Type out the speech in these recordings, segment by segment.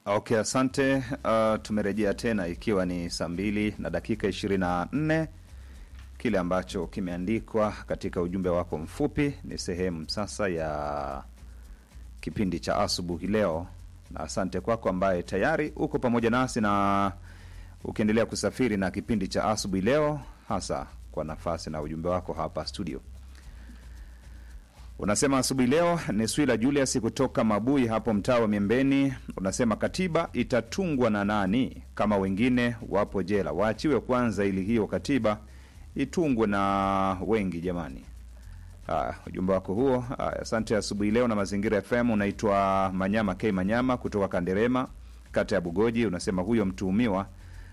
Okay, asante. Uh, tumerejea tena ikiwa ni saa mbili na dakika ishirini na nne. Kile ambacho kimeandikwa katika ujumbe wako mfupi ni sehemu sasa ya kipindi cha asubuhi leo, na asante kwako ambaye tayari uko pamoja nasi na ukiendelea kusafiri na kipindi cha asubuhi leo, hasa kwa nafasi na ujumbe wako hapa studio. Unasema asubuhi leo ni Swila Julius kutoka Mabui hapo mtaa wa Miembeni. Unasema katiba itatungwa na nani kama wengine wapo jela? Waachiwe kwanza ili hiyo katiba itungwe na wengi jamani. Haya, ujumbe wako huo. Haya, asante asubuhi leo na Mazingira FM. Unaitwa Manyama K Manyama kutoka Kanderema, kata ya Bugoji. Unasema huyo mtuhumiwa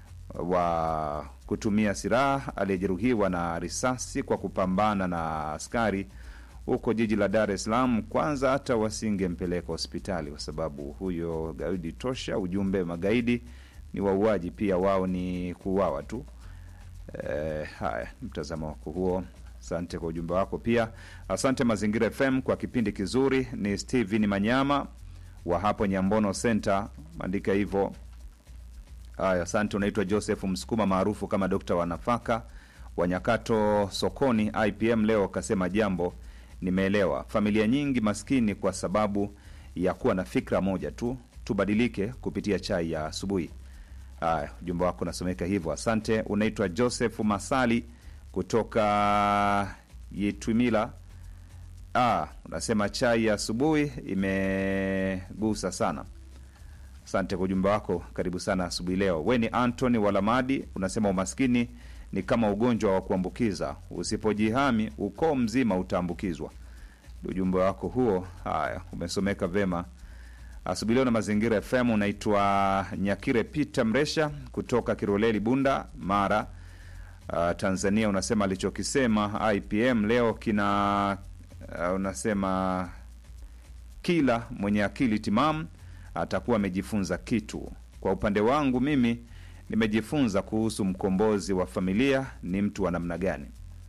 wa kutumia silaha aliyejeruhiwa na risasi kwa kupambana na askari huko jiji la Dar es Salaam, kwanza hata wasingempeleka hospitali kwa sababu huyo gaidi tosha. Ujumbe, magaidi ni wauaji pia, wao ni kuuawa tu. E, haya, mtazamo wako huo. Asante kwa ujumbe wako pia. Asante Mazingira FM kwa kipindi kizuri. Ni Steven Manyama wa hapo Nyambono Center, andika hivyo. Haya, asante. Unaitwa Joseph Msukuma maarufu kama dokta wa nafaka wa Nyakato sokoni IPM. Leo kasema jambo nimeelewa. Familia nyingi maskini kwa sababu ya kuwa na fikra moja tu. Tubadilike kupitia chai ya asubuhi. Haya, ujumbe wako unasomeka hivyo, asante. Unaitwa Joseph Masali kutoka Yitwimila. Ah, unasema chai ya asubuhi imegusa sana. Asante kwa ujumbe wako, karibu sana asubuhi leo. We ni Antony Walamadi, unasema umaskini ni kama ugonjwa wa kuambukiza, usipojihami ukoo mzima utaambukizwa. Ujumbe wako huo, haya, umesomeka vema asubuhi leo na Mazingira FM. Unaitwa Nyakire Peter Mresha kutoka Kiroleli, Bunda, Mara, uh, Tanzania. Unasema alichokisema IPM leo kina uh, unasema kila mwenye akili timamu atakuwa amejifunza kitu. Kwa upande wangu mimi nimejifunza kuhusu mkombozi wa familia ni mtu wa namna gani.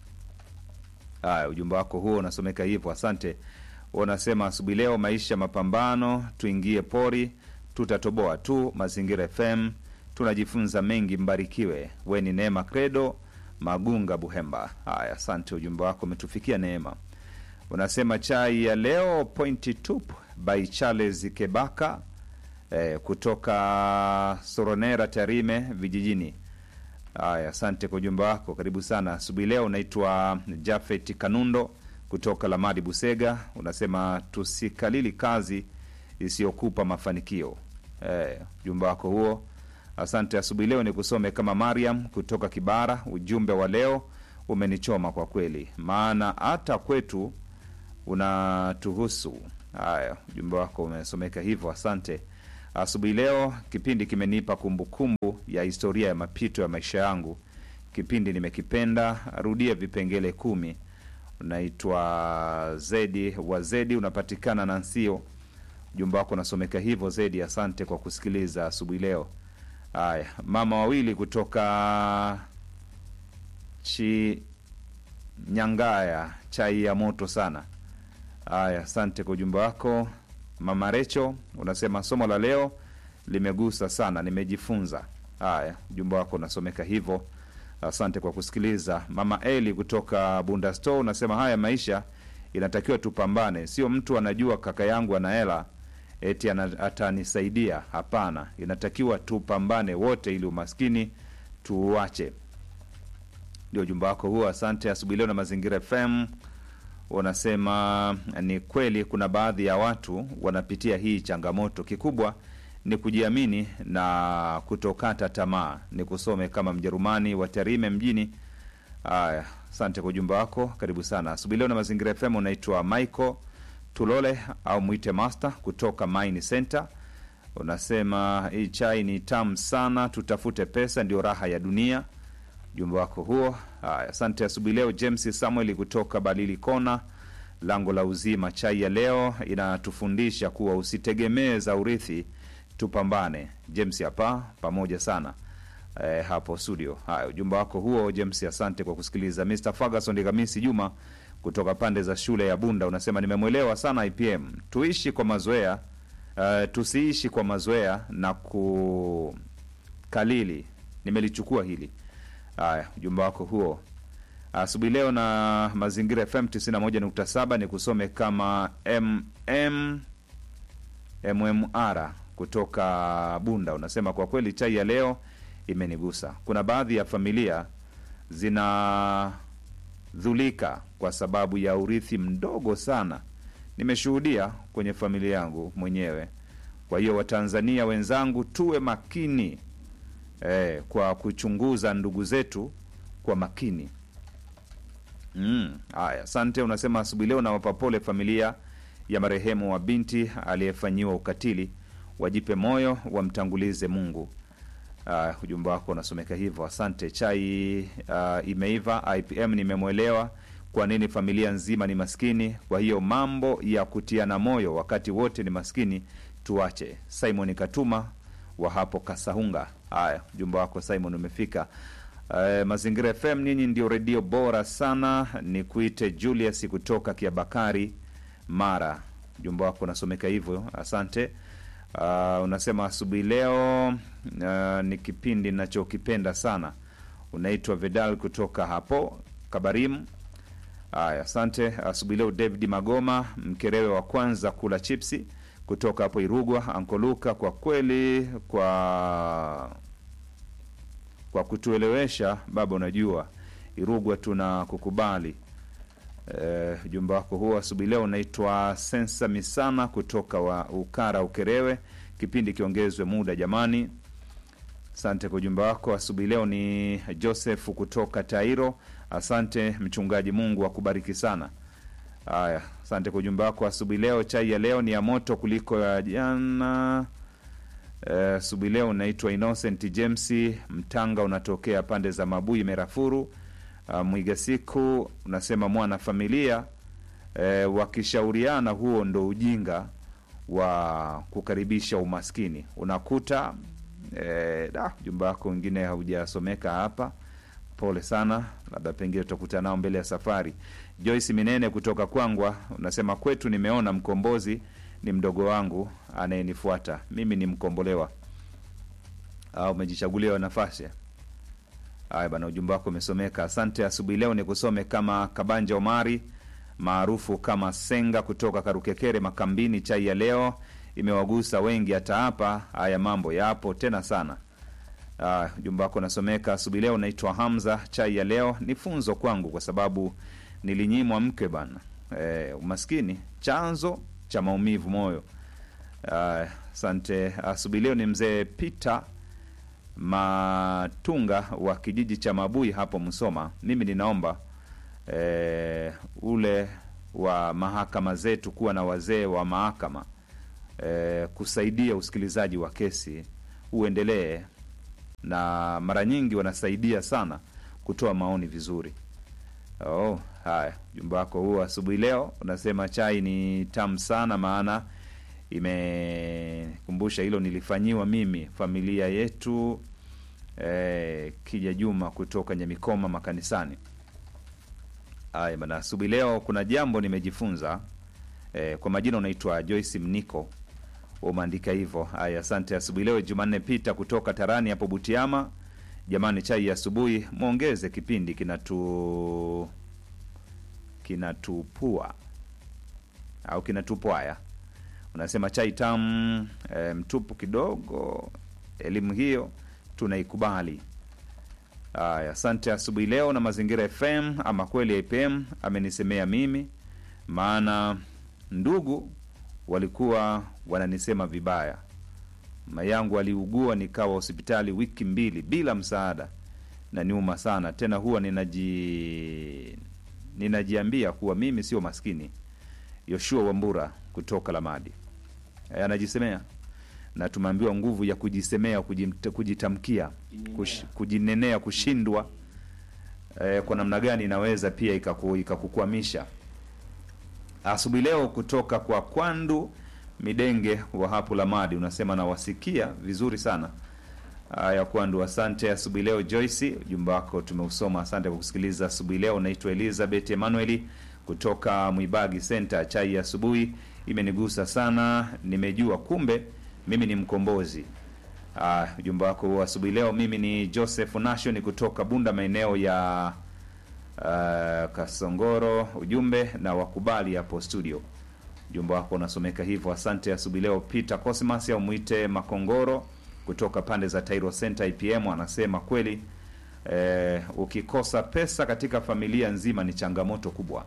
Haya, ujumbe wako huo unasomeka hivyo, asante. Unasema asubuhi leo, maisha mapambano, tuingie pori, tutatoboa tu. Mazingira FM tunajifunza mengi, mbarikiwe. We ni Neema Credo Magunga, Buhemba. Haya, asante, ujumbe wako umetufikia Neema. Unasema chai ya leo pointi tup by Charles Kebaka eh, kutoka Soronera Tarime vijijini. Haya, asante kwa ujumbe wako, karibu sana asubuhi leo. Unaitwa Jafet Kanundo kutoka Lamadi Busega, unasema tusikalili kazi isiyokupa mafanikio. Eh, ujumbe wako huo, asante. Asubuhi leo ni kusome kama Mariam kutoka Kibara. Ujumbe wa leo umenichoma kwa kweli, maana hata kwetu unatuhusu. Haya, ujumbe wako umesomeka hivyo, asante. Asubuhi leo kipindi kimenipa kumbukumbu ya historia ya mapito ya maisha yangu. Kipindi nimekipenda, rudia vipengele kumi. Unaitwa Zedi wa Zedi, unapatikana na Nsio. Ujumbe wako unasomeka hivyo Zedi, asante kwa kusikiliza asubuhi leo. Haya, mama wawili kutoka Chinyangaya, chai ya moto sana. Haya, asante kwa ujumbe wako. Mama Recho unasema somo la leo limegusa sana, nimejifunza. Haya, ujumbe wako unasomeka hivyo, asante kwa kusikiliza. Mama Eli kutoka Bunda Store unasema haya maisha inatakiwa tupambane, sio mtu anajua kaka yangu ana hela eti ana- atanisaidia. Hapana, inatakiwa tupambane wote ili umaskini tuuache. Ndio ujumbe wako huo, asante. Asubuhi leo na Mazingira FM unasema ni kweli kuna baadhi ya watu wanapitia hii changamoto. Kikubwa ni kujiamini na kutokata tamaa. Ni kusome kama Mjerumani wa Tarime mjini. Haya, asante kwa ujumbe wako, karibu sana asubuhi leo na Mazingira FM. Unaitwa Michael Tulole au mwite Master kutoka Mine Center. Unasema hii chai ni tamu sana, tutafute pesa, ndio raha ya dunia ujumbe wako huo. Haya, asante asubuhi leo. James Samuel kutoka Balili Kona, lango la uzima. Chai ya leo inatufundisha kuwa usitegemee za urithi, tupambane. James hapa pamoja sana e, hapo studio. Haya, ujumbe wako huo James, asante kwa kusikiliza. Mr Ferguson Digamisi Juma kutoka pande za shule ya Bunda unasema nimemwelewa sana IPM, tuishi kwa mazoea uh, tusiishi kwa mazoea na kukalili. Nimelichukua hili. Haya, ujumbe wako huo asubuhi leo na Mazingira FM 91.7 ni kusome kama mm mmr kutoka Bunda. Unasema kwa kweli chai ya leo imenigusa. Kuna baadhi ya familia zinadhulika kwa sababu ya urithi mdogo sana. Nimeshuhudia kwenye familia yangu mwenyewe. Kwa hiyo Watanzania wenzangu, tuwe makini eh, kwa kuchunguza ndugu zetu kwa makini. Mm, haya, asante. Unasema asubuhi leo nawapa pole familia ya marehemu wa binti aliyefanyiwa ukatili, wajipe moyo, wamtangulize Mungu. Uh, ujumbe wako unasomeka hivyo, asante. Chai uh, imeiva. IPM nimemwelewa kwa nini familia nzima ni maskini. Kwa hiyo mambo ya kutiana moyo wakati wote ni maskini tuache. Simon Katuma wa hapo Kasahunga. Haya, ujumbe wako Simon umefika. Uh, Mazingira FM, ninyi ndio redio bora sana. Ni kuite Julius kutoka Kiabakari, Mara. Ujumbe wako unasomeka hivyo, asante. Uh, unasema asubuhi leo uh, ni kipindi nachokipenda sana. Unaitwa Vedal kutoka hapo Kabarimu. Haya, asante. Asubuhi leo David Magoma, mkerewe wa kwanza kula chipsi kutoka hapo Irugwa. Ankoluka, kwa kweli kwa kwa kutuelewesha baba, unajua Irugwa tuna kukubali. Ujumbe wako huo asubuhi leo unaitwa Sensa Misana kutoka wa Ukara Ukerewe, kipindi kiongezwe muda jamani. Asante kwa ujumbe wako asubuhi leo. Ni Joseph kutoka Tairo, asante mchungaji, Mungu akubariki sana. Haya, asante kwa ujumbe wako asubuhi leo. Chai ya leo ni ya moto kuliko ya jana. Asubuhi uh, leo unaitwa Innocent James Mtanga, unatokea pande za Mabui Merafuru. Uh, mwiga siku unasema mwana familia uh, wakishauriana, huo ndo ujinga wa kukaribisha umaskini. Unakuta uh, da ujumbe wako wengine haujasomeka hapa, pole sana, labda pengine tutakutana nao mbele ya safari. Joyce Minene kutoka Kwangwa unasema kwetu nimeona mkombozi ni mdogo wangu anayenifuata mimi, ni mkombolewa au umejichaguliwa nafasi. Haya bana, ujumbe wako umesomeka, asante. Asubuhi leo ni kusome kama Kabanja Omari maarufu kama Senga kutoka Karukekere Makambini. Chai ya leo imewagusa wengi, hata hapa haya mambo yapo tena sana. Ujumbe wako unasomeka asubuhi leo. Naitwa Hamza. Chai ya leo ni funzo kwangu kwa sababu nilinyimwa mke bana. E, umaskini chanzo cha maumivu moyo. Asante. Uh, asubuhi leo ni mzee Peter Matunga wa kijiji cha Mabui hapo Msoma. Mimi ninaomba e, ule wa mahakama zetu kuwa na wazee wa mahakama e, kusaidia usikilizaji wa kesi uendelee, na mara nyingi wanasaidia sana kutoa maoni vizuri. Oh, haya, ujumbe wako huo asubuhi leo unasema chai ni tamu sana, maana imekumbusha hilo nilifanyiwa mimi familia yetu. Eh, Kija Juma kutoka Nyamikoma makanisani. Haya bana, asubuhi leo kuna jambo nimejifunza. Eh, kwa majina unaitwa Joyce Mniko, umeandika hivyo. Haya, asante. Asubuhi leo Jumanne Pita kutoka Tarani hapo Butiama. Jamani, chai ya asubuhi mwongeze kipindi kinatu kinatupua au kinatupwaya. Unasema chai tamu e, mtupu kidogo. Elimu hiyo tunaikubali. Aya, asante. Asubuhi leo na Mazingira FM ama kweli IPM amenisemea mimi, maana ndugu walikuwa wananisema vibaya. Mama yangu aliugua nikawa hospitali wiki mbili bila msaada, na niuma sana tena. Huwa ninaji ninajiambia kuwa mimi sio maskini. Yoshua Wambura kutoka Lamadi e, anajisemea na tumeambiwa nguvu ya kujisemea, kujitamkia, kush, kujinenea, kushindwa e, kwa namna gani inaweza pia ikakukwamisha. Asubuhi leo kutoka kwa Kwandu Midenge wa hapo Lamadi unasema nawasikia vizuri sana. Haya, Kwandu, asante. Asubuhi leo Joyce, ujumbe wako tumeusoma, asante kwa kusikiliza asubuhi leo. Naitwa Elizabeth Emanueli kutoka Mwibagi Center. Chai ya asubuhi imenigusa sana, nimejua kumbe mimi ni mkombozi. Ah, ujumbe wako huo asubuhi leo. Mimi ni Joseph Nation kutoka Bunda, maeneo ya ah, Kasongoro. Ujumbe na wakubali hapo studio. Ujumbe wako unasomeka hivyo. Asante asubuhi leo. Peter Cosmas au mwite Makongoro kutoka pande za Tairo Center IPM anasema kweli, eh, ukikosa pesa katika familia nzima ni changamoto kubwa.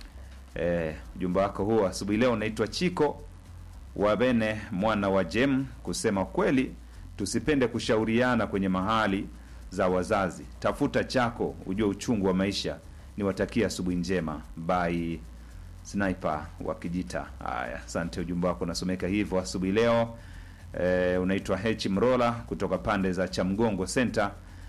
Eh, ujumbe wako huo asubuhi leo. Naitwa Chiko Wabene mwana wa Jem kusema kweli, tusipende kushauriana kwenye mahali za wazazi. Tafuta chako, ujue uchungu wa maisha. Niwatakia asubuhi njema. Bye Sniper wa Kijita. Haya, asante, ujumbe wako unasomeka hivyo asubuhi leo. E, unaitwa H Mrola kutoka pande za Chamgongo Center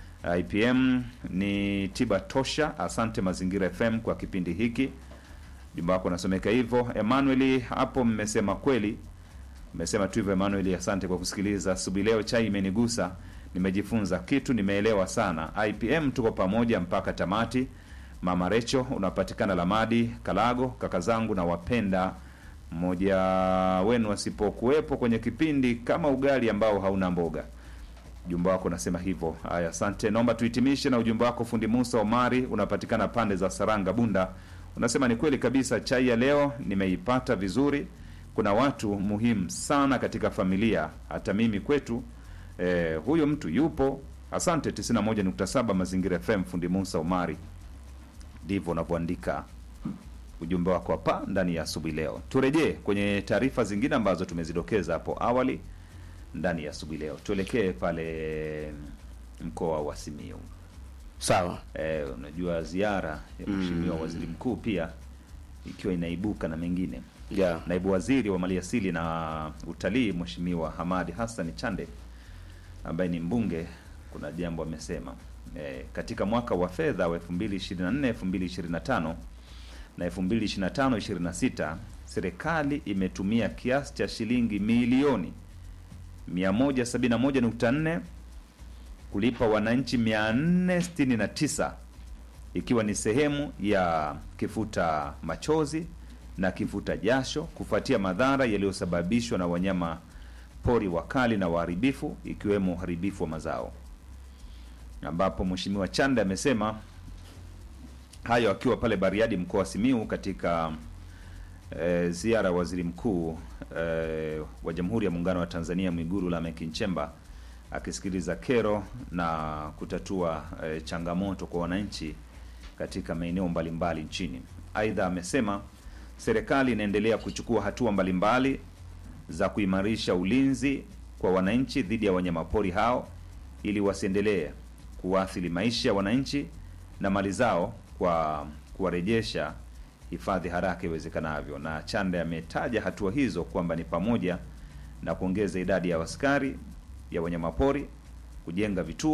IPM. Ni tiba tosha. Asante Mazingira FM kwa kipindi hiki. Ujumbe wako unasomeka hivyo. Emmanuel, hapo mmesema kweli, mmesema tu hivyo Emmanuel. Asante kwa kusikiliza asubuhi leo. Chai imenigusa, nimejifunza kitu, nimeelewa sana. IPM tuko pamoja mpaka tamati. Mama Recho unapatikana Lamadi Kalago, kaka zangu na wapenda mmoja wenu asipokuwepo kwenye kipindi kama ugali ambao hauna mboga. Ujumbe wako unasema hivyo. Haya, asante. Naomba tuhitimishe na ujumbe wako. Fundi Musa Omari unapatikana pande za Saranga Bunda, unasema ni kweli kabisa, chai ya leo nimeipata vizuri. Kuna watu muhimu sana katika familia, hata mimi kwetu eh, huyo mtu yupo. Asante. 91.7 Mazingira FM. Fundi Musa Omari ndivyo unavyoandika ujumbe wako hapa ndani ya asubuhi leo. Turejee kwenye taarifa zingine ambazo tumezidokeza hapo awali ndani ya asubuhi leo. Tuelekee pale mkoa wa Simiyu. Sawa. E, unajua ziara ya mheshimiwa waziri mkuu pia ikiwa inaibuka na mengine. Yeah. Naibu waziri wa maliasili na utalii Mheshimiwa Hamadi Hassan Chande ambaye ni mbunge, kuna jambo amesema e, katika mwaka wa fedha wa 2024 2025 na 2025 26 serikali imetumia kiasi cha shilingi milioni 171.4 kulipa wananchi 469 ikiwa ni sehemu ya kifuta machozi na kifuta jasho kufuatia madhara yaliyosababishwa na wanyama pori wakali na waharibifu ikiwemo uharibifu wa mazao, ambapo Mheshimiwa Chande amesema hayo akiwa pale Bariadi mkoa wa Simiu katika e, ziara ya waziri mkuu e, wa Jamhuri ya Muungano wa Tanzania Mwigulu Lameck Nchemba akisikiliza kero na kutatua e, changamoto kwa wananchi katika maeneo mbalimbali nchini. Aidha, amesema serikali inaendelea kuchukua hatua mbalimbali za kuimarisha ulinzi kwa wananchi dhidi ya wanyamapori hao ili wasiendelee kuathiri maisha ya wananchi na mali zao kwa kuwarejesha hifadhi haraka iwezekanavyo. Na Chande ametaja hatua hizo kwamba ni pamoja na kuongeza idadi ya askari ya wanyamapori, kujenga vituo